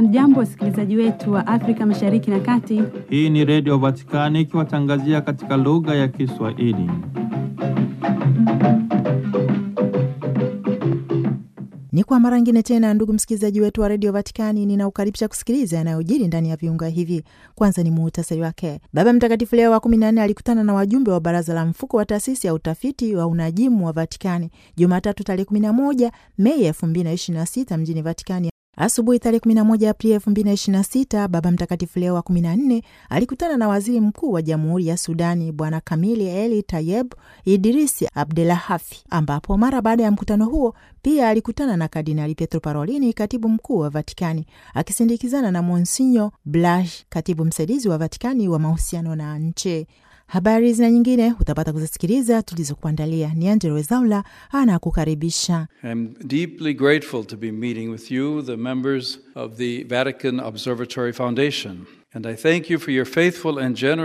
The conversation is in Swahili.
Hamjambo, wasikilizaji wetu wa Afrika Mashariki na Kati. Hii ni Redio Vatikani ikiwatangazia katika lugha ya Kiswahili. Ni kwa mara ngine tena, ndugu msikilizaji wetu wa redio Vatikani, ninaukaribisha kusikiliza yanayojiri ndani ya viunga hivi. Kwanza ni muhtasari wake. Baba Mtakatifu Leo wa kumi na nne alikutana na wajumbe wa baraza la mfuko wa taasisi ya utafiti wa unajimu wa Vatikani Jumatatu tarehe kumi na moja Mei elfu mbili na ishirini na sita mjini Vatikani. Asubuhi tarehe 11 Aprili 2026 Baba Mtakatifu Leo wa 14 alikutana na waziri mkuu wa Jamhuri ya Sudani Bwana Kamili Eli Tayeb Idrisi Abdelahafi, ambapo mara baada ya mkutano huo pia alikutana na Kardinali Pietro Parolini, katibu mkuu wa Vatikani, akisindikizana na Monsinyo Blaž, katibu msaidizi wa Vatikani wa mahusiano na nchi. Habari zina nyingine utapata kuzisikiliza tulizokuandalia. Ni Angelo Wezaula anakukaribisha. I'm deeply grateful to be meeting with you, the members of the Vatican Observatory Foundation, and I thank you for your faithful and generous